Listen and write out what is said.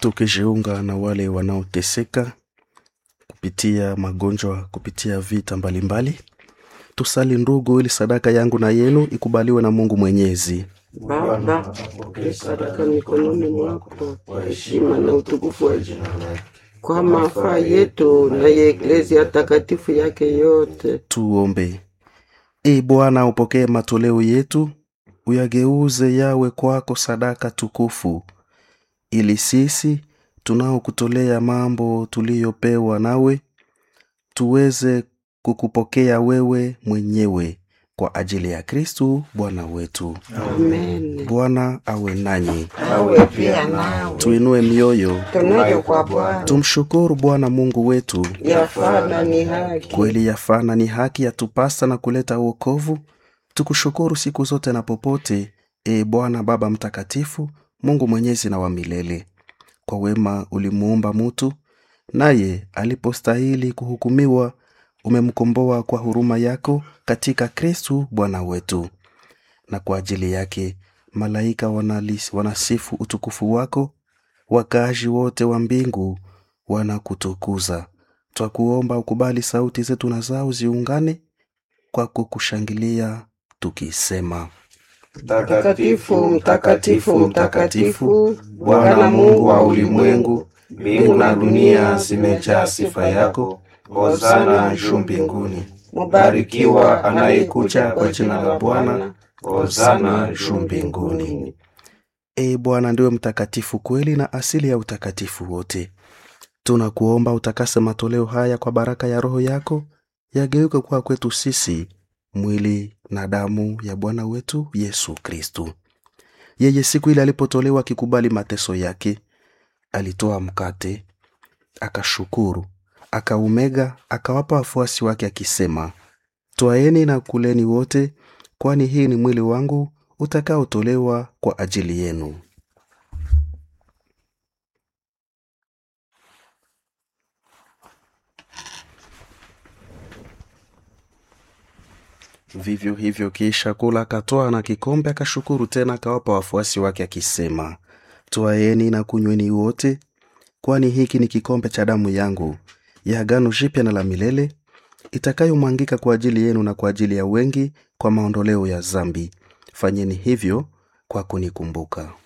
tukijiunga na wale wanaoteseka kupitia magonjwa, kupitia vita mbalimbali. Tusali ndugu, ili sadaka yangu na yenu ikubaliwe na Mungu Mwenyezi. Baba, pokea sadaka mikononi mwako kwa heshima na utukufu wa jina lako, kwa mafaa yetu na ya eklezia takatifu yake yote. Tuombe. Ee Bwana, upokee matoleo yetu, uyageuze yawe kwako sadaka tukufu, ili sisi tunaokutolea mambo tuliyopewa nawe tuweze kukupokea wewe mwenyewe kwa ajili ya Kristu Bwana wetu. Amen. Bwana awe nanyi, Awe pia nawe. tuinue mioyo, Tunayo kwa Bwana tumshukuru Bwana Mungu wetu. yafana ni haki. Kweli yafana ni haki yatupasa na kuleta uokovu. Tukushukuru siku zote na popote, e Bwana Baba Mtakatifu, Mungu mwenyezi na wa milele. Kwa wema ulimuumba mutu, naye alipostahili kuhukumiwa, umemkomboa kwa huruma yako katika Kristu Bwana wetu. Na kwa ajili yake malaika wanalis, wanasifu utukufu wako, wakaaji wote wa mbingu wanakutukuza. Twakuomba ukubali sauti zetu na zao ziungane kwa kukushangilia tukisema: Mtakatifu, mtakatifu, mtakatifu, Bwana Mungu wa ulimwengu, mbingu na dunia zimejaa sifa yako. Hosana juu mbinguni. Mubarikiwa anayekuja kwa jina la Bwana. Hosana juu mbinguni. Ee Bwana ndiwe mtakatifu kweli na asili ya utakatifu wote. Tunakuomba utakase matoleo haya kwa baraka ya Roho yako, yageuke kuwa kwetu sisi mwili na damu ya Bwana wetu Yesu Kristu. Yeye siku ile alipotolewa akikubali mateso yake, alitoa mkate, akashukuru, akaumega, akawapa wafuasi wake akisema, twaeni na kuleni wote, kwani hii ni mwili wangu utakaotolewa kwa ajili yenu. Vivyo hivyo kisha kula, akatoa na kikombe, akashukuru tena, akawapa wafuasi wake akisema, twaeni na kunyweni wote, kwani hiki ni kikombe cha damu yangu ya agano jipya na la milele, itakayomwangika kwa ajili yenu na kwa ajili ya wengi kwa maondoleo ya zambi. Fanyeni hivyo kwa kunikumbuka.